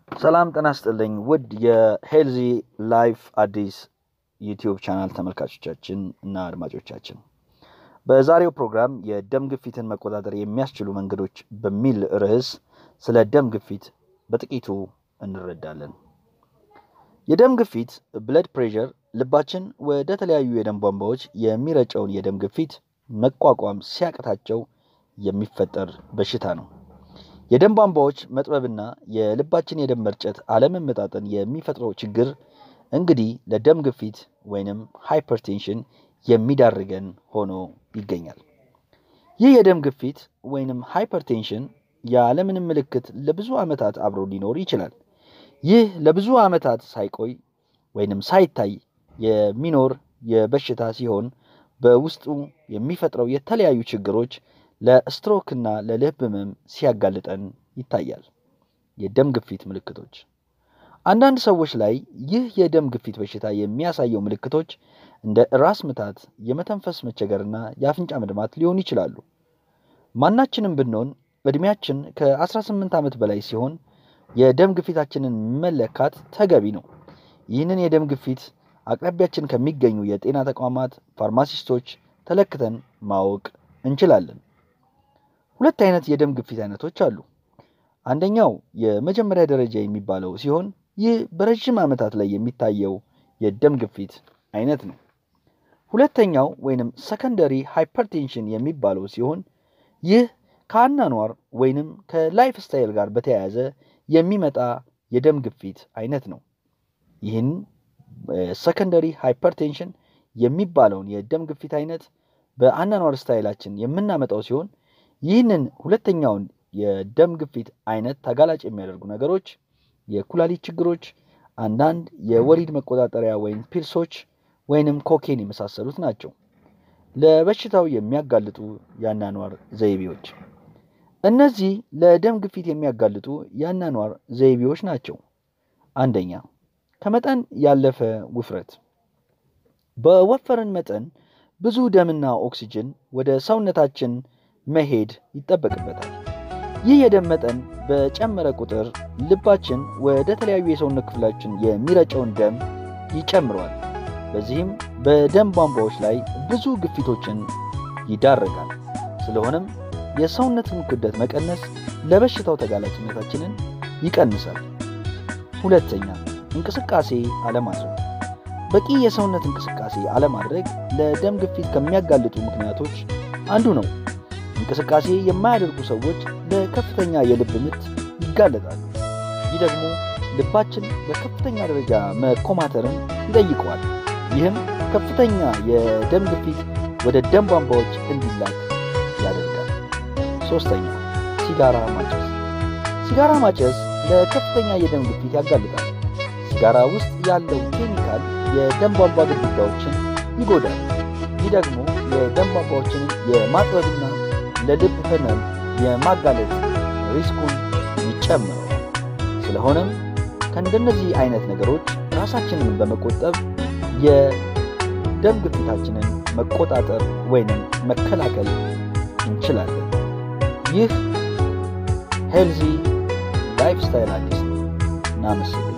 ሰላም ጤና ይስጥልኝ ውድ የሄልዚ ላይፍ አዲስ ዩቲዩብ ቻናል ተመልካቾቻችን እና አድማጮቻችን በዛሬው ፕሮግራም የደም ግፊትን መቆጣጠር የሚያስችሉ መንገዶች በሚል ርዕስ ስለ ደም ግፊት በጥቂቱ እንረዳለን። የደም ግፊት ብለድ ፕሬሸር ልባችን ወደ ተለያዩ የደም ቧንቧዎች የሚረጨውን የደም ግፊት መቋቋም ሲያቅታቸው የሚፈጠር በሽታ ነው። የደም ቧንቧዎች መጥበብና የልባችን የደም መርጨት አለመመጣጠን የሚፈጥረው ችግር እንግዲህ ለደም ግፊት ወይንም ሃይፐርቴንሽን የሚዳርገን ሆኖ ይገኛል። ይህ የደም ግፊት ወይንም ሃይፐርቴንሽን ያለምንም ምልክት ለብዙ ዓመታት አብሮ ሊኖር ይችላል። ይህ ለብዙ ዓመታት ሳይቆይ ወይንም ሳይታይ የሚኖር የበሽታ ሲሆን በውስጡ የሚፈጥረው የተለያዩ ችግሮች ለስትሮክና ለልብ ህመም ሲያጋልጠን ይታያል። የደም ግፊት ምልክቶች አንዳንድ ሰዎች ላይ ይህ የደም ግፊት በሽታ የሚያሳየው ምልክቶች እንደ ራስ ምታት፣ የመተንፈስ መቸገርና የአፍንጫ መድማት ሊሆኑ ይችላሉ። ማናችንም ብንሆን ዕድሜያችን ከ18 ዓመት በላይ ሲሆን የደም ግፊታችንን መለካት ተገቢ ነው። ይህንን የደም ግፊት አቅራቢያችን ከሚገኙ የጤና ተቋማት ፋርማሲስቶች ተለክተን ማወቅ እንችላለን። ሁለት አይነት የደም ግፊት አይነቶች አሉ። አንደኛው የመጀመሪያ ደረጃ የሚባለው ሲሆን ይህ በረዥም ዓመታት ላይ የሚታየው የደም ግፊት አይነት ነው። ሁለተኛው ወይንም ሰከንደሪ ሃይፐርቴንሽን የሚባለው ሲሆን ይህ ከአናኗር ወይንም ከላይፍ ስታይል ጋር በተያያዘ የሚመጣ የደም ግፊት አይነት ነው። ይህን ሰከንደሪ ሃይፐርቴንሽን የሚባለውን የደም ግፊት አይነት በአናኗር ስታይላችን የምናመጣው ሲሆን ይህንን ሁለተኛውን የደም ግፊት አይነት ተጋላጭ የሚያደርጉ ነገሮች የኩላሊት ችግሮች፣ አንዳንድ የወሊድ መቆጣጠሪያ ወይም ፒልሶች ወይንም ኮኬን የመሳሰሉት ናቸው። ለበሽታው የሚያጋልጡ የአናኗር ዘይቤዎች እነዚህ ለደም ግፊት የሚያጋልጡ የአናኗር ዘይቤዎች ናቸው። አንደኛ ከመጠን ያለፈ ውፍረት። በወፈርን መጠን ብዙ ደምና ኦክሲጅን ወደ ሰውነታችን መሄድ ይጠበቅበታል። ይህ የደም መጠን በጨመረ ቁጥር ልባችን ወደ ተለያዩ የሰውነት ክፍላችን የሚረጨውን ደም ይጨምረዋል። በዚህም በደም ቧንቧዎች ላይ ብዙ ግፊቶችን ይዳረጋል። ስለሆነም የሰውነትን ክብደት መቀነስ ለበሽታው ተጋላጭነታችንን ይቀንሳል። ሁለተኛ እንቅስቃሴ አለማድረግ። በቂ የሰውነት እንቅስቃሴ አለማድረግ ለደም ግፊት ከሚያጋልጡ ምክንያቶች አንዱ ነው። እንቅስቃሴ የማያደርጉ ሰዎች ለከፍተኛ የልብ ምት ይጋለጣሉ። ይህ ደግሞ ልባችን በከፍተኛ ደረጃ መኮማተርን ይጠይቀዋል። ይህም ከፍተኛ የደም ግፊት ወደ ደም ቧንቧዎች እንዲላክ ያደርጋል። ሶስተኛ ሲጋራ ማጨስ። ሲጋራ ማጨስ ለከፍተኛ የደም ግፊት ያጋልጣል። ሲጋራ ውስጥ ያለው ኬሚካል የደም ቧንቧ ግድግዳዎችን ይጎዳል። ይህ ደግሞ የደም ቧንቧዎችን የማጥበብና ለልብ ህመም የማጋለጥ ሪስኩን ይጨምረዋል። ስለሆነም ከእንደነዚህ አይነት ነገሮች ራሳችንን በመቆጠብ የደም ግፊታችንን መቆጣጠር ወይንም መከላከል እንችላለን። ይህ ሄልዚ ላይፍ ስታይል አዲስ ነው። እናመሰግናለን።